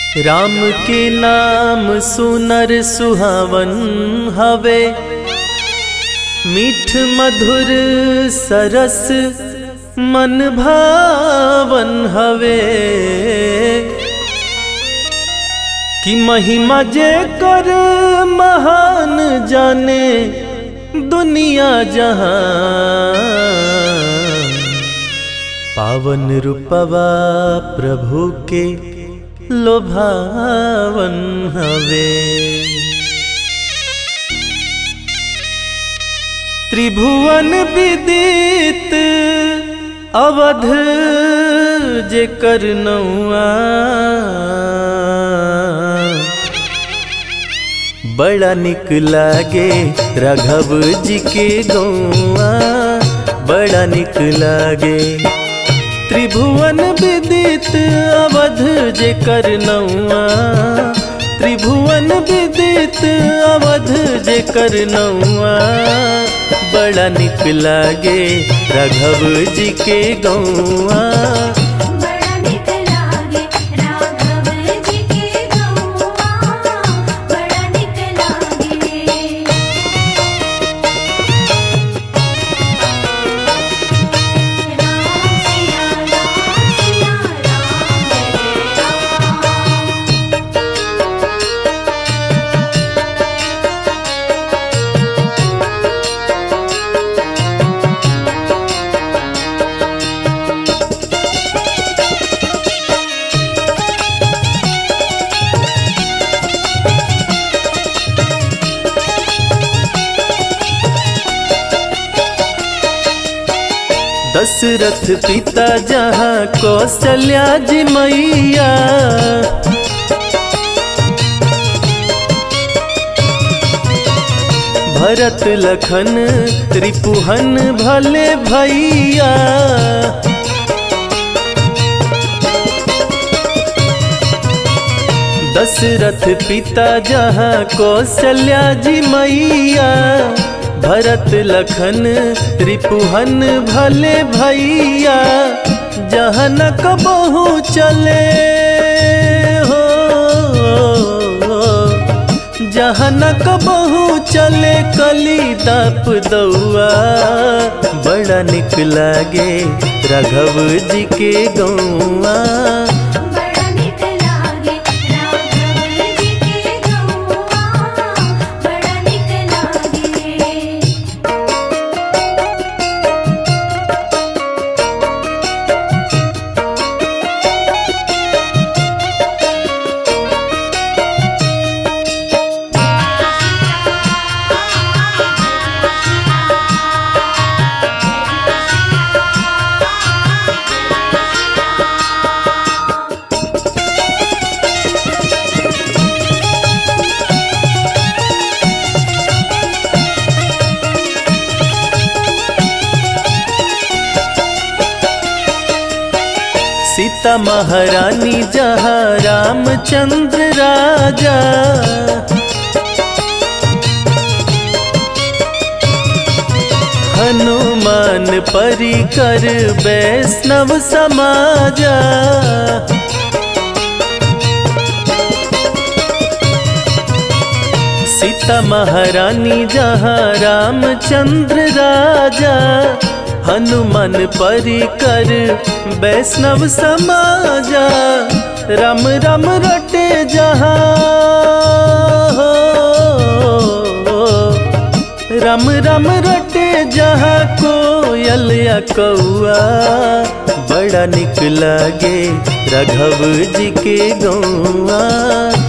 राम के नाम सुनर सुहावन हवे मीठ मधुर सरस मन भावन हवे कि महिमा जे कर महान जाने दुनिया जहां पावन रूपवा प्रभु के लोभावन हवे त्रिभुवन विदित अवध जे कर नौआ बड़ा निक लागे राघव जी के गौआ बड़ा निक लागे त्रिभुवन विदित अवध जे कर नौआ त्रिभुवन विदित अवध जे कर नौआ बड़ा निक लागे राघव जी के गौआ बड़ा निक लागे राघव जी के गौआ बड़ा निक लागे राम सिया राम सिया राम जय राम दशरथ पिता जहाँ कौशल्या जी मैया भरत लखन त्रिपुहन भले भैया दशरथ पिता जहाँ कौशल्या जी मैया भरत लखन त्रिपुहन भले भैया जहाँ न कबहू चले हो जहाँ न कबहू चले कली दप दौआ बड़ा निक लागे राघव जी के गौआ बड़ा निक लागे राघव जी के गौआ बड़ा निक लागे सीता महारानी जहाँ रामचंद्र राजा हनुमान परिकर वैष्णव समाजा सीता महारानी जहाँ रामचंद्र राजा हनुमान परिकर वैष्णव समाजा राम राम रटे जहाँ हो राम राम रटे जहाँ कोयल या कौआ बड़ा निक लागे राघव जी के गौआ